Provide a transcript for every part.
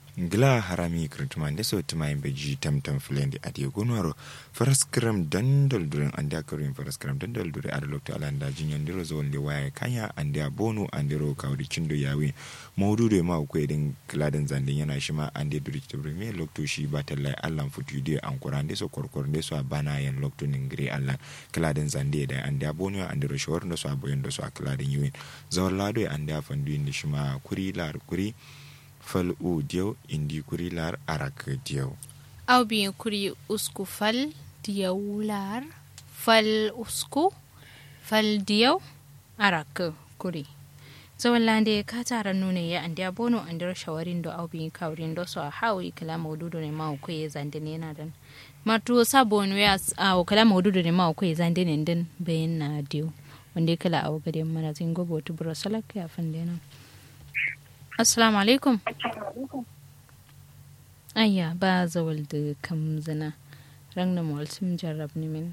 gila harami kirtuma da so tuma yin beji tamtam filendi a diya gonwaro faraskram dandal durin an da karin faraskram dandal durin a da lokta ala da jinyan diro zo wanda waya kanya an da bono an diro kawri cindo yawe maudu da ma ku edin kiladin zandin yana shi ma an da duri ta me lokto shi ba tallai allan futu da an kuran da so korkor da so bana yan lokto ningire allan kiladin zande da an da bono an diro shawar da so aboyin da so a kiladin yuwin zawar lado an da fandu da shi ma kuri lar kuri fal u diyaw indi kuri lar arak diyaw aw bien kuri usku fal diyaw lar fal usku fal diyaw arak kuri zawallande ka tara nune ya andi abono andira shawarin do aw bien kawrin do so hawi kala mawdudu ne ma ko ye zande ne na dan matu sabon we as aw kala mawdudu ne ma ko ye zande ne den bayin na diyo wanda kala aw gade mana zingo botu bro salak ya fande na assalamu alaikum ayya ba zawal da kam zina ran na mawalcin jarrab ni min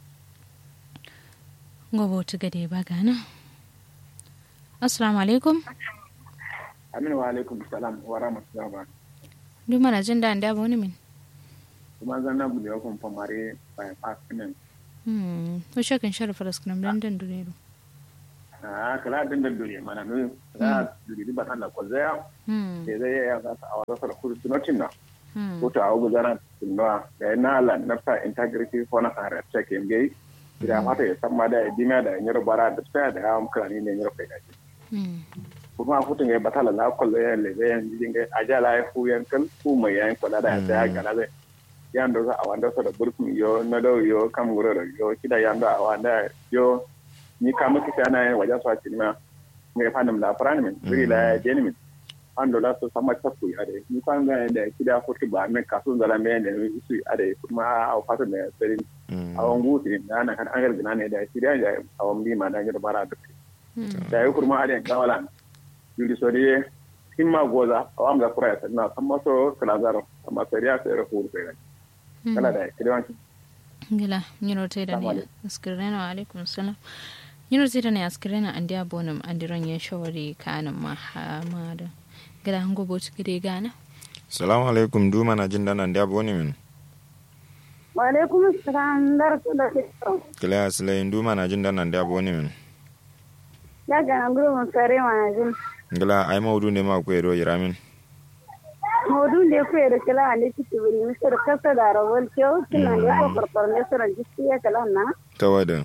gobe ta gade ba gana assalamu alaikum aminu wa alaikum salam wa rahmatullahi wa duk mana jin da da wani min kuma zan na bude wakon famare bayan fasinin hmm to shakin sharafa raskunan dan dan dunero a kala din da dure mana no za dure di batan da kwazaya sai zai ya za ta awara sa kudu sunotin na ko ta awu gudana tunwa da na la nafsa integrity ko na kare check in gai da mata ya san ma da dimiya da yanyar bara da tsaya da hawan krani ne yanyar kai dace kuma futun ya batala la kwazaya le zai yan jin gai ajala ya fu yankan ku mai yayin kwala da ya gana zai yan da a wanda sa da burkun yo na do yo kam guro yo kida yan da a wanda yo ni ka muka sai ana wajen su a cikin mai fanin la fran min biri la jeni min an dola so sama ta ku ade ni kan ga da kida ko ti ba men kasu zala me da su ade kuma a fata da serin a wan guti da ana kan an gargina ne da kida da a wan bi ma da ga bara da da yi kurma ade kawala yuri so de himma goza a wan ga kura ya na amma so kala zaro amma sariya sai ra hulu kai kala da kida wanki gila nyiro te da ne askirena wa alaikum salam nyiro te da ne askirena andi abonum andi ron ye shawari kanin mahamada gila hango boti gide gana salamu alaikum duma na jin dana andi aboni min wa alaikum salam dar su da kito kila aslayin duma na jin dana andi aboni min ya ga nguru mun sare ma jin gila ai maudu ne ma ku ero yiramin modu le ku ero kala ne ki tibiri misir kasa da rawal kyau kina ne ko farfar ne sura jisi ya kala na tawada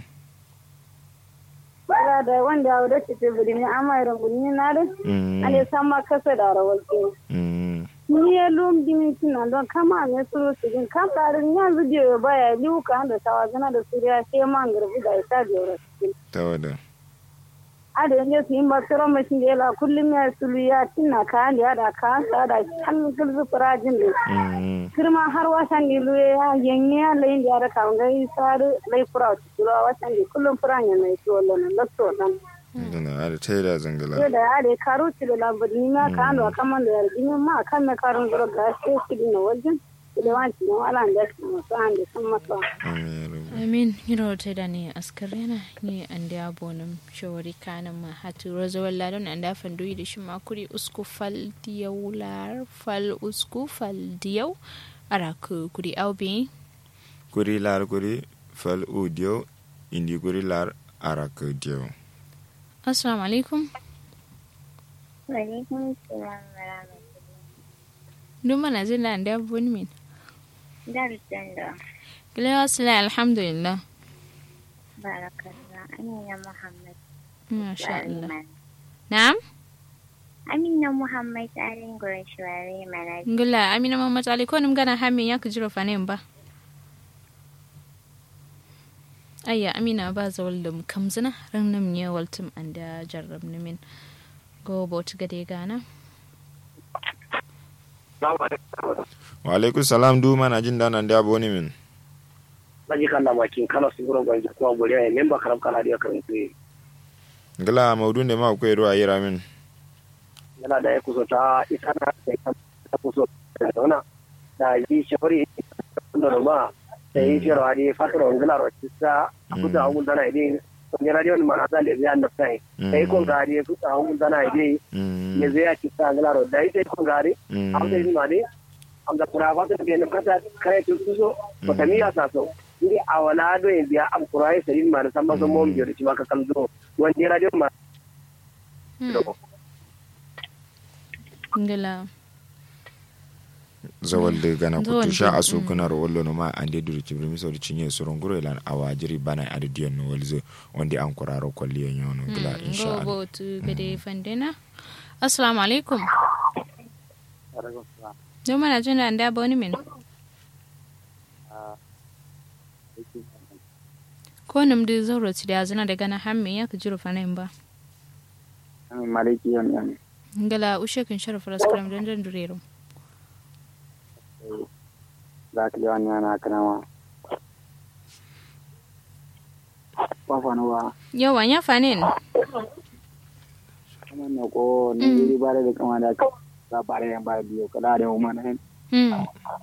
bara da wanda ya wuce ki tibiri ne amma irin gunni na da ane sama kasa da rawal kyau ni ya lum dimi kina don kama ne suru su din kan tarin ya video baya liu ka da tawazana da suriya sai man garbi da ita da yoro tawada ada yanzu su yi masarar mashin da yala kullum ya sulu ya tinna kayan da ya da kayan sa da kan gulzu firajin da kirma har wasan da luye ya yanye ya layin da ya da kawun gari sari lai fura wata turawa wasan da kullum furan ya mai tuwo lana lakto nan. dana ada ta da zangala Yau da ya da karo ci da labarin ni ma kayan da kaman da yarjini ma kan na karin zura ga sai su dina wajen. Da wanci da wala da su masu an da sun masa. amin hiro te da ne askarena ni ande abonum shawari kanan ma hatu rozawal ladon anda fandu da shi makuri usku fal diyau lar fal usku fal diyau ara ku kuri aubi kuri lar kuri fal u diyaw indi kuri lar arak diyaw assalamu alaikum Waalaikum salam warahmatullahi duma na jin da ande aboni min Darussan da gila wasila alhamdulillah barakallah Amina Muhammad. masha Allah Wariman. na'am Amina Muhammad Alin Gurashwari Mana. ngula amina mamad ali ko nim gana hamin yak jiro fanen ba ayya amina ba zawal dum kamzina ran nam ne waltum anda jarrab nimin go bot gade gana wa alaikum salam duma na jin dana andi aboni min naji kan na makin kana su gurin gwanji kuma buri ne memba karam kana da karin ku gila maudu ne ma ku ero a yiramin yana da ya kuso ta ita na ta kuso da dona da yi shafari da ma da yi shirwa ne fatar wangila ro kisa a kuda abu da na idin ne radio ni mana sale zai anda sai sai ko gari su ta mun dana ide ne zai ci ta ngala ro dai sai ko gari am dai ma ne am da kura ba ta ke ne kata kai tu so ko ta miya sa so ndi awala do en biya am kurai sai ma san ma so mom biyo ci maka kalzo wani radio ma ngala zawal de gana Zawal kutu sha de, asu mm. kuna ro wallo no ma ande duri kibri mi sawdi cinye suron guro ilan awajiri bana ade diyan no walzo wonde an kuraro kolliye nyono gila insha Allah go tu gade fandena assalamu alaikum do mana jin da anda boni min ko nim da zauro ti da zina daga na hamme ya ka jiro fanin ba maliki yan yan ngala ushe kin sharafa raskram dan dan durero za ka yawan yana kanama kwafanuwa yawa ya fanin kuma na ko ne yiri bare da kama da ka za bare yan bare biyo kala da mu mana hin hmm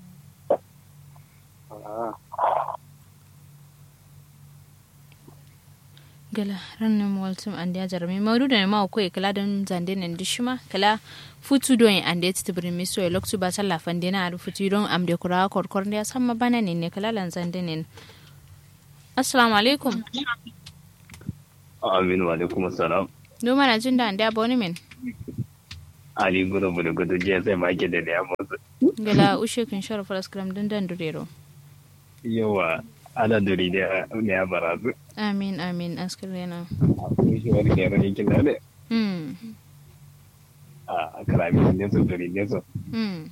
gala rannin waltum an da jarumi maudu da ma ko kala dan zande nan dishima kala futu don an da ti brin mi so loktu ba sala fande na futu don am de kura kor kor da samma bana ne ne kala lan zande ne assalamu alaikum Amin wa alaikum salam. do mana jin da an da boni min Ali gudu gudu gudu je sai ma ke da ya motsa. gala ushe kin shara falaskram dan dan durero Yawa ana duri da ne ya barazu. amin amin askarena Kun shi wani ne rai kin da hmm a kalami ne su duri ne su. hmm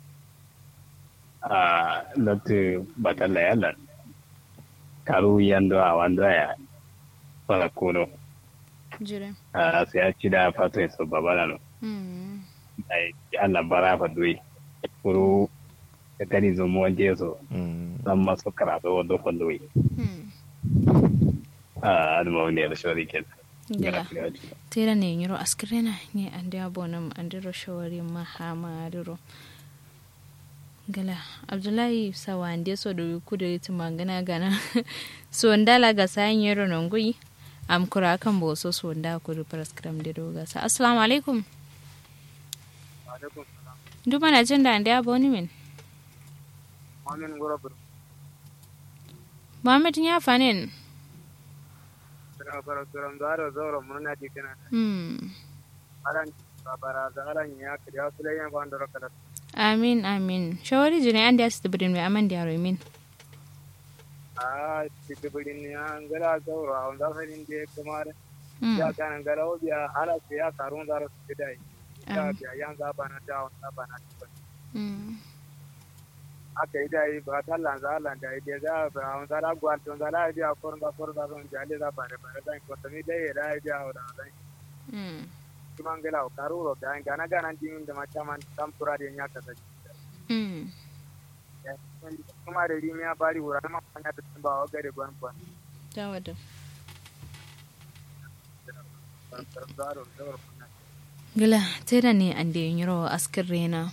A lati batalla yalla. Karu yando a wando ya. Fara kono. jire A sai a ci da fatan su babala no. hmm Ai Allah bara fa duyi. Kuru ka tani zo mu wanje so. Mm. Dan masu karatu wando fa duyi. hmm A adama wani da shawari kenan. gala tera ne yiro askrena ne ande abonam ande ro shawari mahama duro gala abdullahi sawa ande so do kudo yiti magana gana so ndala ga sayin yiro nongui am kura kan boso so nda kudu praskram de do gasa assalamu alaikum duma na jin da ande aboni min mamin gura bur muhammad ya fanin tara bara turam daro zoro mun na dikana hmm aran bara da aran ya kriya sulayan bandoro kala amin amin shawari jine ande asibidin mai aman da yaro min a tibidin ya ngala zoro a wanda farin de kamar hmm ya kana ngala obiya ala se ya karun daro sidai ya Am. biya yan za bana da wanda bana hmm aka yi da yi ba ta lanza landa ide za ba wanda da gwal don da la ide a korun da korun da don jale da bare bare da ko tami da yi da ide a da da hmm kuma ngala o karuro da gana gana din da machaman tampura de nya kasa hmm kuma da rimi ya bari wura ma fanya da ba wa gare gwan gwan Tawada. zaro zaro Gila, tera ne an da yiro askar rena.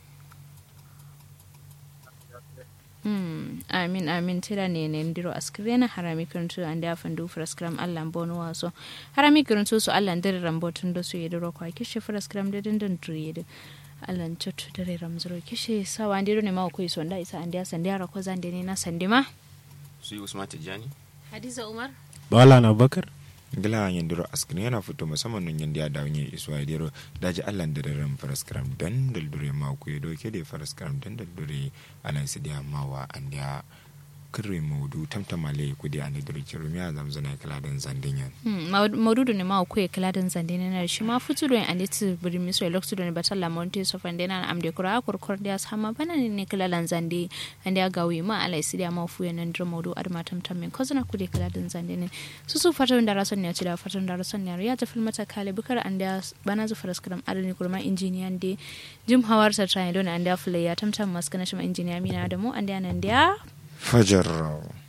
Hmm, amin amin tera ne ne ndiro askar rena harami kuntu an da fandu fraskram Allah bono waso. Harami kuntu su Allah ndire rambotun da su yediro kwa kishe fraskram da dindan tuyede. Allah chotu dare ramzuro kishe sawa ndiro ne ma ko iso nda isa andia sandiara ko zande ne na sandima. su yi usman tijjani Hadiza Umar. bala na bakar gila yandiro askin yana fito musamman nun yandi ya dawo yin isuwa ya dero daji allan da daren faraskaram dan daldure ma ku ya doke da faraskaram dan daldure alan su diya mawa an diya kirre maudu tamtamale ku diya ne dure kirumi ya zamzana kala dan zandin yan maududu ne ma ku kala dan zande ne na shi ma futu do an dit buri mi so loktu do ne batalla monte so fande na am de kura kur kur dia sama bana ne ne kala lan zande an dia gawi ma ala isi dia ma fu yan ndro maudu adma tam tam min kozana ku de kala dan zande ne su su fatan da rason ne ci da fatan da rason ne ya ta filmata kale bukar an dia bana zu faras karam adani kurma injiniyan de jim hawar sa trai don an dia fule ya tam tam maskana shi ma injiniya mina da mu an dia nan dia fajar